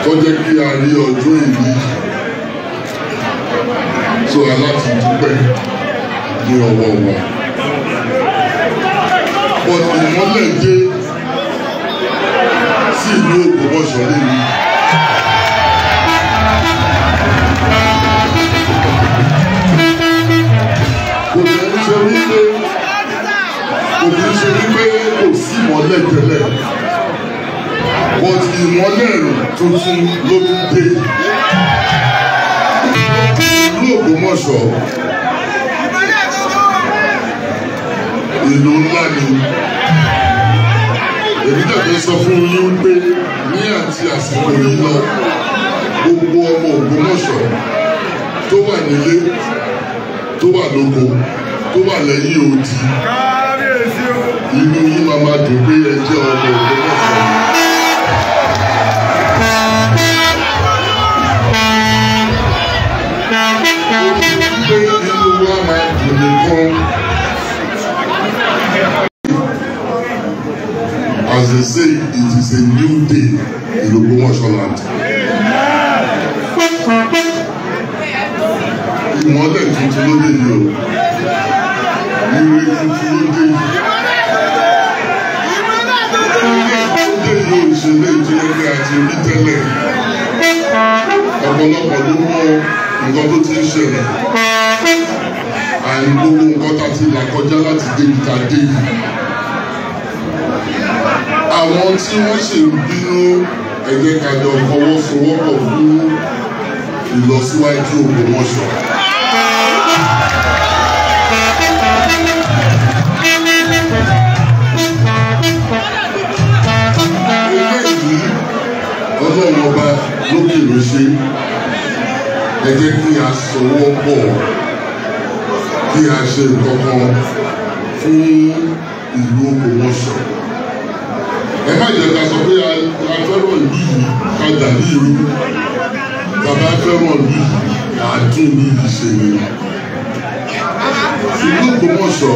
ó jẹ́ kí a rí ọjọ́ ìní so aláti dúpẹ́ ní ọwọ́ wọn. but ìmọ́lẹ̀ dé sí ìlú Ògbómọ̀ṣọ́ lẹ́nu. kò ní í ṣe wípé kò ní í ṣe wípé kò sí ìmọ́lẹ̀ tẹ́lẹ̀ but ìmọ́lẹ̀ tuntun ló tún dé. ìlú Ògbómọ̀ṣọ́ ìlú ńlá ni èmi dàbí sọ fún yín pé ní àti àsìkò yìí lọ gbogbo ọmọ Ògbómọ̀ṣọ́ tó wà nílé tó wà lóko tó wà lẹ́yìn odi inú yín máa ma dùn pé ẹ jẹ́ ọmọ Ògbómọ̀ṣọ́. pé inú wa máa dùn nìkan. As they say, it is a new day in Ògbómọ̀ṣọ́ land. Ìmọ́lẹ̀ tuntun ló dé yìí o. Ire tuntun ló dé yìí. Ó dé yìí o ìṣẹ̀lẹ̀ ìjìnlẹ̀ pé a ti rí tẹ́lẹ̀. Ọ̀pọ̀lọpọ̀ ló mọ nǹkan tó ti ń ṣẹlẹ̀. Àní gbogbo nǹkan tá a ti là kọjá láti débi tá a dé yìí àwọn tí wọ́n sì ń bínú ẹgbẹ́ kájọ fọwọ́sowọ́pọ̀ fún ìlọsíwájú Ògbómọ̀ṣọ́. eléyìí ọlọ́run ọba lókè ló ṣe ẹ jẹ́ kí a sowọ́ pọ̀ kí a ṣe nǹkan kan fún ìlú Ògbómọ̀ṣọ́ ẹ má jẹ́ ká sọ pé a fẹ́ràn ìlú yìí ká dà ní irú bàbá fẹ́ràn ìlú yìí kà á tún ìlú yìí ṣe ni. ìlú Ògbómọ̀ṣọ́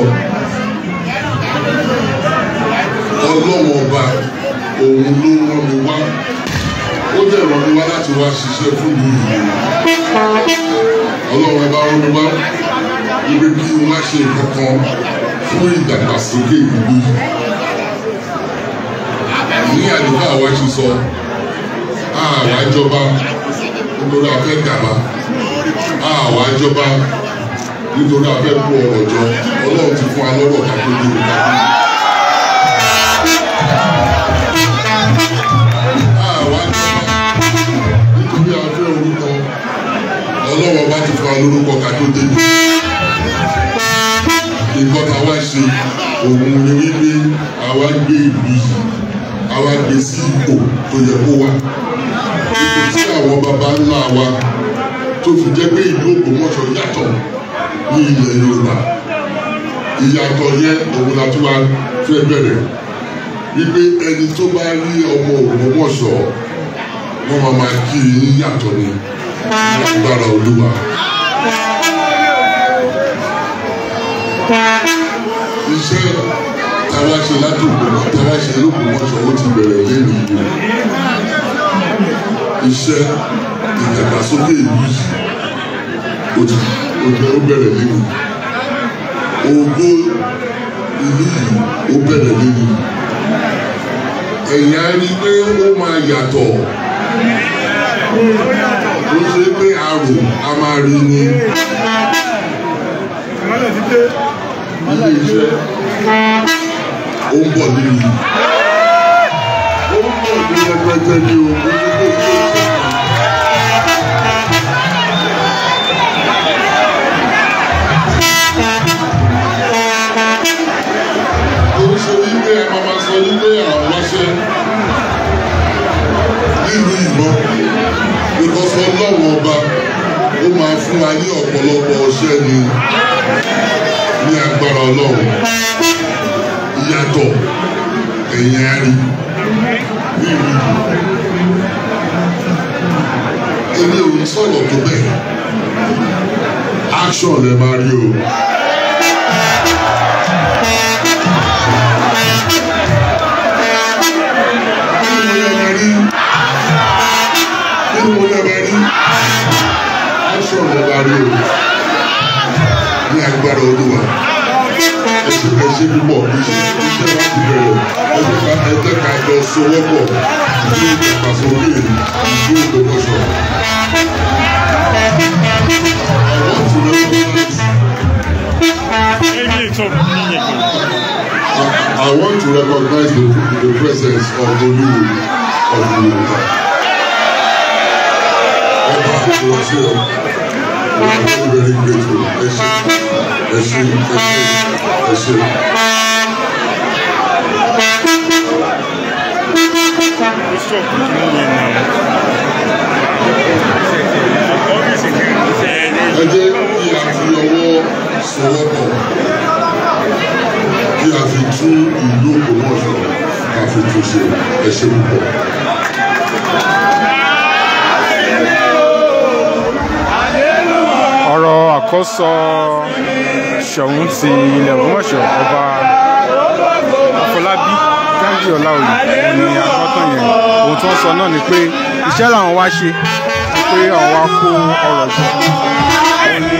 ọlọ́wọ́n ọba òun ló rán mi wá ó dẹ̀ rán mi wá láti wá ṣiṣẹ́ fún ìlú yìí. ọlọ́wọ́n ọba rán mi wá ibi kí n wá ṣe nǹkan kan fún ìdàgbàsókè ìlú yìí ní àdúgbò àwa ti sọ àwa jọba nítorí a fẹ́ gàba àwa jọba nítorí a fẹ́ kó ọrọ̀ jọ ọlọ́run ti fún wa lọ́rọ̀ ká tó dé òkà. àwa jọba nítorí a fẹ́ orúkọ ọlọ́run bá ti fún wa lórúkọ ká tó dé. nǹkan tá a wá ṣe òun ni wípé àwa gbé ìlú yìí àwa gbé sí ipò tó yẹ kó wà ipò tí àwọn baba ńlá wa tó fi jẹ́ pé ìlú Ògbómọ̀ṣọ́ yàtọ̀ ní ilẹ̀ Yorùbá ìyàtọ̀ yẹn òun la tún wá fẹ́ bẹ̀rẹ̀ wípé ẹni tó bá rí ọmọ Ògbómọ̀ṣọ́ wọ́n máa máa kí i yàtọ̀ ni lágbára Olúwa. iṣẹ́ táwa ṣe látòkò táwa ṣe lókùnmọ́ṣọ́ ó ti bẹ̀rẹ̀ lẹ́nu ìlú iṣẹ́ ìdàgbàsókè ìlú yìí ó ti ó bẹ̀rẹ̀ lẹ́nu ògo ìlú yìí ó bẹ̀rẹ̀ lẹ́nu ẹ̀yà rí pé ó máa yàtọ̀ ó ṣe pé àrùn a máa rí ni ilé iṣẹ́ ó ń bọ̀ nínú yìí ó ń bọ̀ ní rẹpẹtẹ ní o ó ní kó tó ṣe. Torí ṣe wípé ẹ máa máa sọ wípé àwọn wáṣẹ́ nílùú ìbọn because ọlọ́wọ́ ọba ó máa fún wa ní ọ̀pọ̀lọpọ̀ ọṣẹ́ ni ní agbára ọlọ́run ìyàtọ̀ ẹ̀yìn ẹ̀rí ní ìlú èmi ò ní sọ̀rọ̀ tó bẹ́ẹ̀ action lè máa rí o. parí o ní agbára olúwa ẹsẹ ẹsẹ púpọ̀ iṣẹ́ iṣẹ́ láti bẹ̀rẹ̀ ẹjẹ ká ẹjẹ ká jọ sowọ́pọ̀ ìlú ìdàgbàsókè ìlú ìdòmọṣọ. I want to recognize I, I want to recognize the, the presence of Olúwo of Yorùbá. Ọba Ìwọ̀sẹ̀ we are very very grateful. Ẹ ṣé ẹ ṣé ẹ ṣé ẹ ṣé. Ẹ jẹ́ kí a fi ọwọ́ sowọ́pọ̀ kí a fi tún ìlú Ògbómọ̀ṣọ́ ká fi tún ṣe ẹ ṣé púpọ̀. ọ̀rọ̀ àkọ́sọ ṣọ̀ún ti ilẹ̀ ògbómọ̀ṣọ́ ọba àfọlábí gángí ọláòyè òun ni agbọ́tàn yẹn ohun tó ń sọ náà ni pé iṣẹ́ làwọn wá ṣe pé àwọn wá kó ọrọ̀ jọ òun ni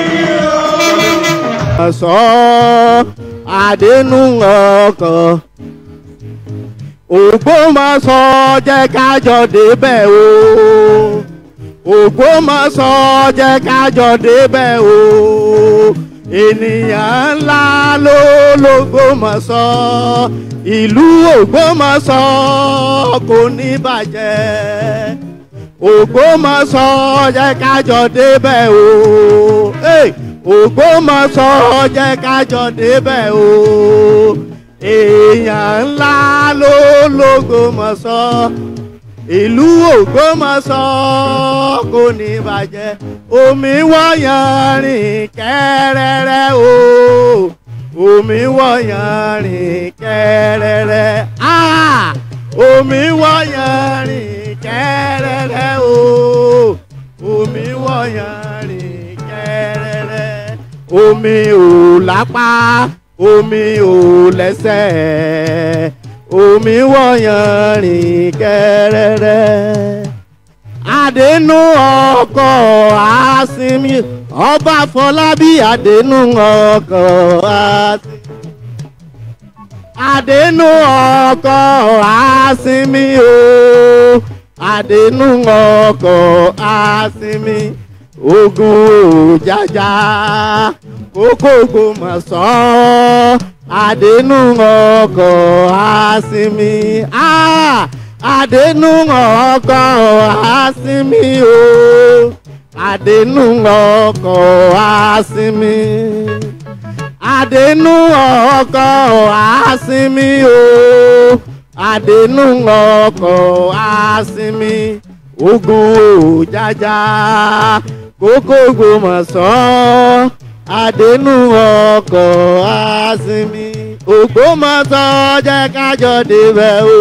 sọ àdénú ọkàn Ògbómọ̀ṣọ́ jẹ́ kájọ débẹ̀ o Ògbómọ̀ṣọ́ jẹ́ kájọ débẹ̀ o ènìyàn ńlá ló l'Ògbómọ̀ṣọ́ ìlú Ògbómọ̀ṣọ́ kò ní bàjẹ́ Ògbómọ̀ṣọ́ jẹ́ kájọ débẹ̀ o. Hey! Ògbómọ̀ṣọ́ jẹ́ kájọ débẹ̀ o èèyàn ńlá ló l'Ògbómọ̀ṣọ́ ìlú Ògbómọ̀ṣọ́ kò ní bàjẹ́ omi wọ̀nyàn rìn kẹ́rẹ́rẹ́ o omi wọ̀nyàn rìn kẹ́rẹ́rẹ́ ah omi wọ̀nyàn rìn kẹ́rẹ́rẹ́ o omi wọ̀nyàn rìn kẹ́rẹ́rẹ́ omi ò lápá omi ò lẹ́sẹ̀ omi wọ̀nyàn rìn kẹ́rẹ́rẹ́ àdénú ọkọ̀ àsìmí ọba Fọlábí àdénú ọkọ̀ àsìmí àdénú ọkọ̀ àsìmí o àdénú ọkọ̀ àsìmí ogun òjàjà kókó Ògbómọ̀ṣọ́ àdénú ọkọ̀ àsìmí àdénú ọkọ̀ àsìmí o àdénú ọkọ̀ àsìmí àdénú ọkọ̀ àsìmí o àdénú ọkọ̀ àsìmí ogun òjàjà kókó Ògbómọ̀ṣọ́ àdénú ọkọ̀ àsìmí Ògbómọ̀ṣọ́ jẹ́ kájọ débẹ̀ o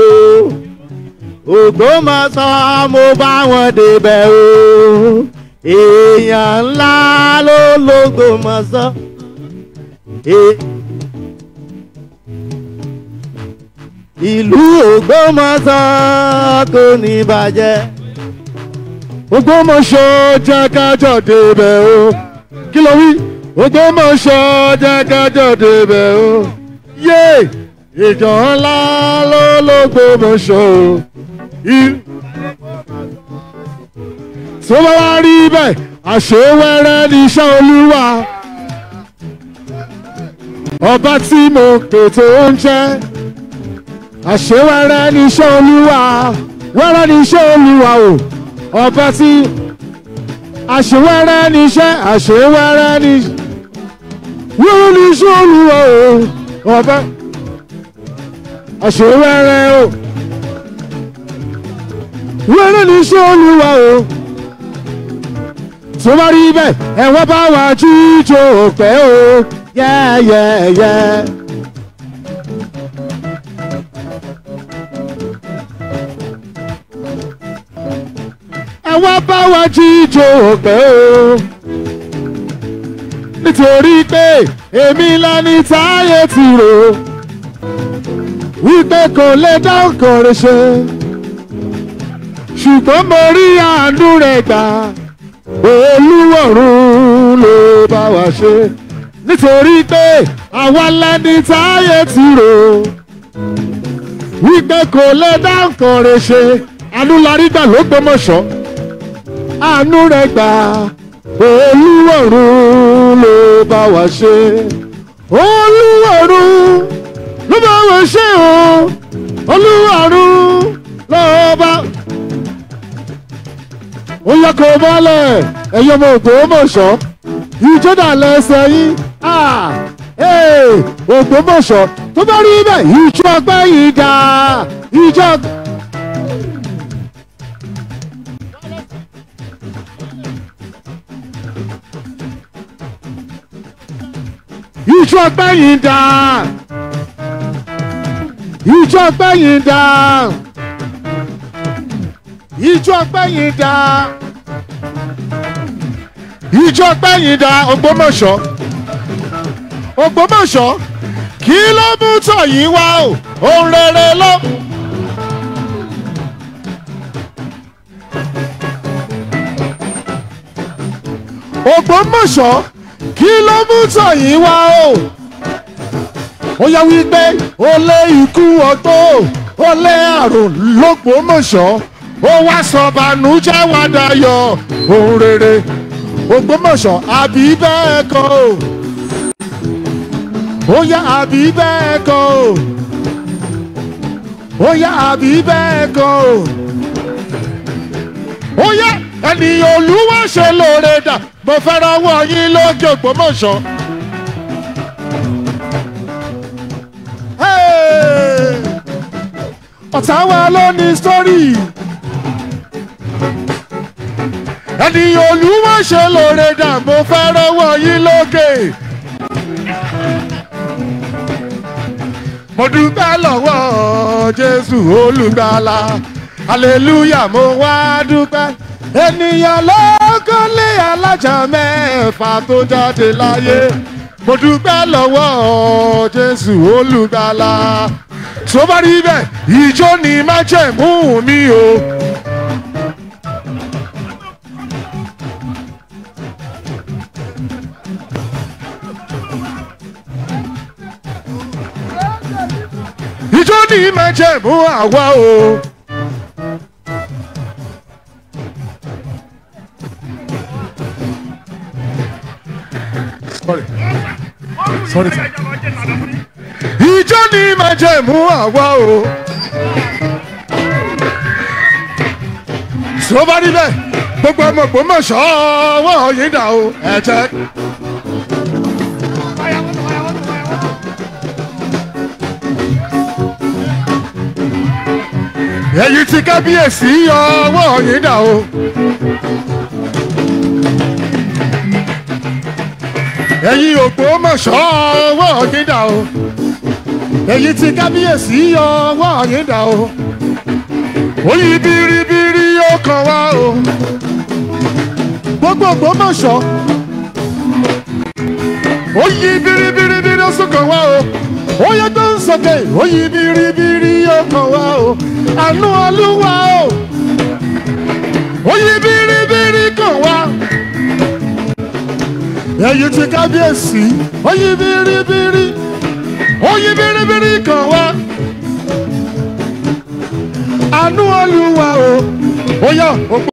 Ògbómọ̀ṣọ́ mo bá wọn débẹ̀ o èèyàn ńlá ló l'Ògbómọ̀ṣọ́. ìlú Ògbómọ̀ṣọ́ kò ní bàjẹ́. Ògbómọ̀ṣọ́ jẹ́ kájọ débẹ̀ o kí ló wí Ògbómọ̀ṣọ́ jẹ́ kájọ débẹ̀ o yé ìjọ ńlá ló l'Ògbómọ̀ṣọ́ o. tó bá wá rí bẹ́ẹ̀ àṣewẹ́rẹ́ ní iṣẹ́ olúwa ọba tí mo pè tó ń jẹ́ àṣewẹ́rẹ́ ní iṣẹ́ olúwa wẹ́rẹ́ ní iṣẹ́ olúwa o ọba tí àṣewẹ́rẹ́ ní iṣẹ́ àṣewẹ́rẹ́ ní wẹ́rẹ́ ní iṣẹ́ olúwa o ọba àṣewẹ́rẹ́ o wẹ́rẹ́ ní iṣẹ́ olúwa o tó bá rí bẹ́ẹ̀ ẹ̀wọ́n bá wà jíjó pẹ́ o yẹ́yẹ́yẹ́. ẹ̀wọ́n bá wà jíjó pẹ́ o nítorí pé èmi lẹni táyé ti rò wípé kò lè dá nǹkan rẹ̀ ṣe ṣùgbọ́n mo rí àánú rẹ̀ gbà olúwọ̀run wa ṣe nítorí pé àwa lẹni táyé ti rò wípé kò lè dá nǹkan rẹ̀ ṣe àánú larí gbà ló gbọmọṣọ àánú rẹ̀ gbà olúwọ̀run ló bá wa ṣe olúwọ̀run ló bá wa ṣe o olúwọ̀run ló bá. ó yẹ kó mọ́lẹ̀ ẹ̀yin ọmọ ògbómọ̀ṣọ́ ìjọba lẹ́sẹ̀ yín ògbómọ̀ṣọ́ tó bá rí bẹ́ẹ̀ ìjọ ọgbẹ́ yìí dá ìjọ. ìjọ ọgbẹ́ yìí dá ìjọ ọgbẹ́ yìí dá ìjọ ọgbẹ́ yìí dá ìjọ ọgbẹ́ yìí dá ògbómọ̀ṣọ́ ògbómọ̀ṣọ́ kí ló mú tọ̀ yín wá o ohun rere ló. ògbómọ̀ṣọ́ kí ló mú tọ̀ yín wá o. ó yẹ wípé ó lé ikú ọgbó ó lé àrùn lógbómọ̀ṣọ́ ó wá sọ bànújẹ́ wá dayọ̀ ohun rere ògbómọ̀ṣọ́ àbí bẹ́ẹ̀ kọ́ o ó yá àbí bẹ́ẹ̀ kọ́ o ó yá àbí bẹ́ẹ̀ kọ́ o ó yá ènìyàn olúwa ṣe lóore dà mo fẹ́ rọwọ́ yín lókè ògbómọ̀ṣọ́. Hey! ọ̀tá wa ló ní sítórì ènìyàn olúwa ṣe lóore dà mo fẹ́ rọwọ́ yín lókè. mo dúpẹ́ lọ́wọ́ jésù olùgbàlà hallelujah mo wá dúpẹ́ ènìyàn ló kọ́lé alájà mẹ́fà tó jáde láyé mo dúpẹ́ lọ́wọ́ jésù olùgbàlà tó bá rí bẹ́ẹ̀ ìjó ni májẹ̀mú mi o. ìjọ ní májẹ̀mú àwa o. Sorry. Sorry. sir. ìjọ ní májẹ̀mú àwa o. tí ó bá rí bẹ́ẹ̀ gbogbo ọmọ Ògbómọ̀ṣọ́ ọwọ́ yín dà o ẹ jẹ́. èyí tí kábíyèsí ọwọ́ yín dà o. ẹ̀yin Ògbómọ̀ṣọ́ ọwọ́ yín dà o. èyí tí kábíyèsí ọwọ́ yín dà o. oyin biribiri yóò kàn wá o. gbogbo Ògbómọ̀ṣọ́ oyin biribiri ó sún kàn wá o oyin tó ń sọkè oyin biribiri ó kàn wá o àánú olúwa o oyin biribiri kàn wá ẹ̀yin ti kábíyèsí oyin biribiri oyin biribiri kàn wá àánú olúwa o ó yá.